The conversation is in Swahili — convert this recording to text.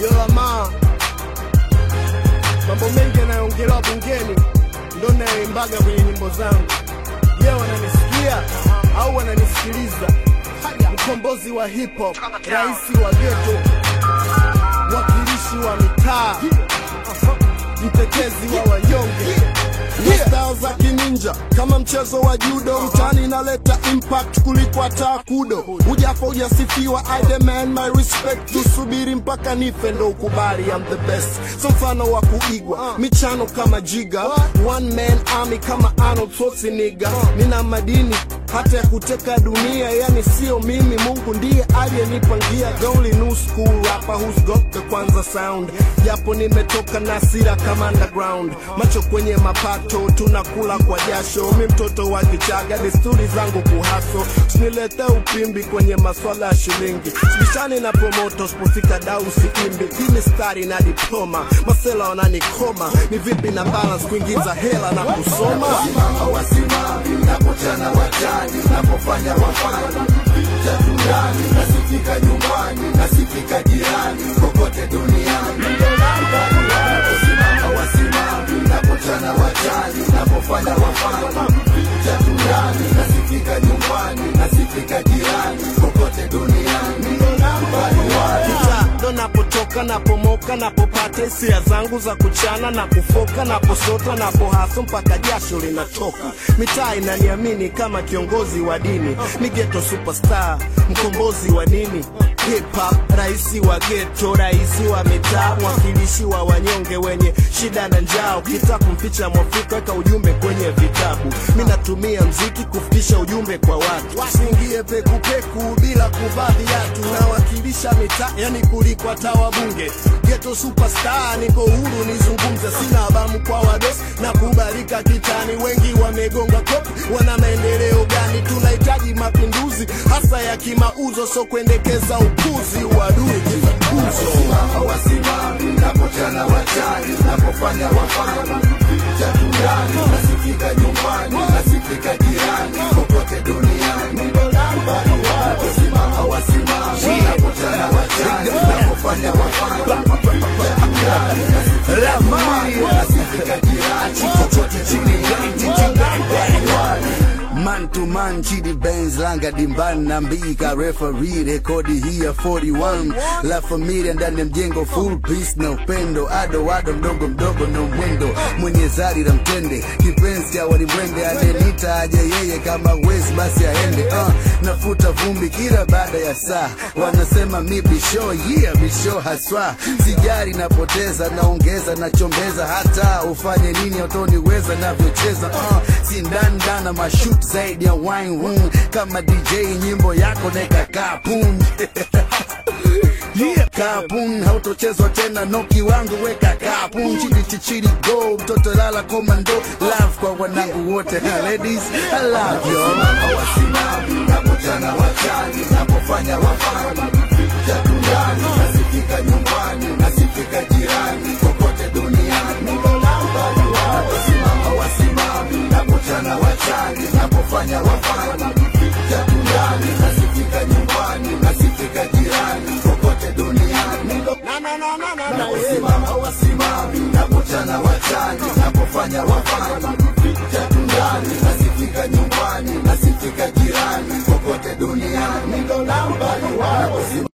Yolama, mambo mengi yanayoongelewa bungeni ndo nayoimbaga kwenye nyimbo zangu. Je, wananisikia au wananisikiliza? Mkombozi wa hip hop, rais wa ghetto, mwakilishi wa mitaa, mtetezi wa wanyonge Ni style za kininja kama mchezo wa judo mtani inaleta impact kuliko hata kudo hujafa hujasifiwa I demand my respect tusubiri mpaka nife ndo ukubali I'm the best so mfano wa kuigwa michano kama jiga one man army kama Arnold Schwarzenegger nina madini hata ya kuteka dunia yani sio mimi mungu ndiye aliyenipangia the only new school rapper who's got the kwanza sound japo nimetoka na sira kama underground macho kwenye mapato tunakula kwa jasho mi mtoto wa kichaga desturi zangu kuhaso sinilete upimbi kwenye maswala ya shilingi sibishani na promoto sipofika dau siimbi hii mistari na diploma masela wananikoma ni vipi na balance kuingiza hela na kusoma wasimami napochana wajani napofanya wafani vita duniani nasifika nyumbani nasifika jirani kokote duniani naposimama wasimami napochana wajani napofanya wafani vita duniani nasifika nyumbani nasifika jirani kokote duniani Kita ndo napotoka napomoka napopata hisia zangu za kuchana na kufoka naposota napohaso mpaka jasho linatoka mitaa inaniamini kama kiongozi wa dini ni geto superstar mkombozi wa nini hip hop raisi wa geto raisi wa mitaa mwakilishi wa wanyonge wenye shida na njaa ukitaka kumficha mwafrika weka ujumbe kwenye vitabu mi natumia mziki kufikisha ujumbe kwa watu singie pekupeku bila kuvaa viatu nawakilisha mitaa yani kuliko hata wabunge geto superstar niko huru nizungumze sina abamu kwa wados na kubalika kitani wengi wamegonga kopi wana maendeleo gani tunahitaji mapinduzi hasa ya kimauzo so kuendekeza upuzi uadui kifukuzo Simama wasimami napochana wajani napofanya wafani vita duniani nasifika nyumbani nasifika jirani kokote duniani Simama wasimami napochana wajani napofanya wafani vita duniani nasifika nyumbani nasifika jirani kokote duniani Man to man, Chidi Benz, Langa Dimban, Nambika, referee, rekodi hii ya 41 La Familia ndani ya mjengo, full peace na upendo, ado ado, mdogo mdogo na mwendo, mwenye zari la mtende, kipenzi cha walimwende, anenita aje yeye, kama wezi basi aende. Uh, nafuta vumbi kila baada ya saa, wanasema mi bisho, yeah bisho haswa, sijari napoteza, naongeza, nachombeza, hata ufanye nini autoniweza navyocheza, uh, sindandana mashut zaidi ya wine room kama DJ nyimbo yako neka kapun Yeah, kapun hautochezwa tena noki wangu weka kapun chidi chichidi go mtoto lala komando love kwa wanangu wote ladies I love you wasimami napochana wachani napofanya wafani vita duniani nasifika nyumbani nasifika jirani kokote duniani wasimama wasimami napochana wachani napofanya wafani vita duniani nasifika nyumbani nasifika jirani kokote duniani naposimama wasimami napochana wachani napofanya wafani vita duniani nasifika nyumbani nasifika jirani kokote duniani